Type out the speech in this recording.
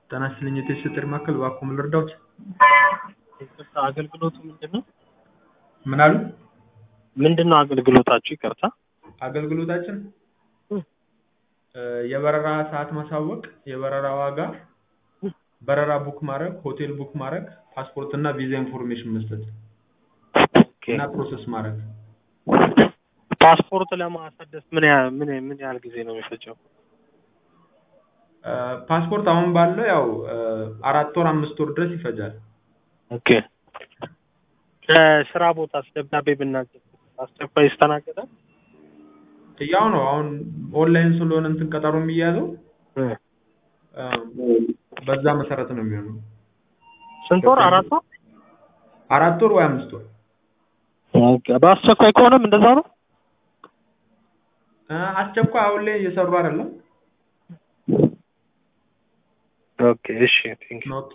ጤና ይስጥልኝ የቴስት ጥሪ ማዕከል እባክዎ ምን ልርዳዎት? ይቅርታ አገልግሎቱ ምንድን ነው? ምን አሉ? ምንድን ነው አገልግሎታችሁ? ይቅርታ አገልግሎታችን እ እ የበረራ ሰዓት ማሳወቅ፣ የበረራ ዋጋ፣ በረራ ቡክ ማድረግ፣ ሆቴል ቡክ ማድረግ፣ ፓስፖርት እና ቪዛ ኢንፎርሜሽን መስጠት ኦኬ። እና ፕሮሰስ ማድረግ። ፓስፖርት ለማሳደስ ምን ያህል ምን ምን ያህል ጊዜ ነው የሚፈጀው? እ ፓስፖርት አሁን ባለው ያው እ አራት ወር አምስት ወር ድረስ ይፈጃል። ኦኬ። ከስራ ቦታስ ደብዳቤ ብናገር አስቸኳይ ይስተናገዳል? ያው ነው አሁን ኦንላይን ስለሆነ እንትን ቀጠሮ የሚያዘው እ እ በዛ መሰረት ነው የሚሆነው። ስንት ወር? አራት ወር? አራት ወር ወይ አምስት ወር ኦኬ። በአስቸኳይ ከሆነም እንደዛ ነው? እ አስቸኳይ አሁን ላይ እየሰሩ አይደለም። ኦኬ። እሺ ቴንክ ኦኬ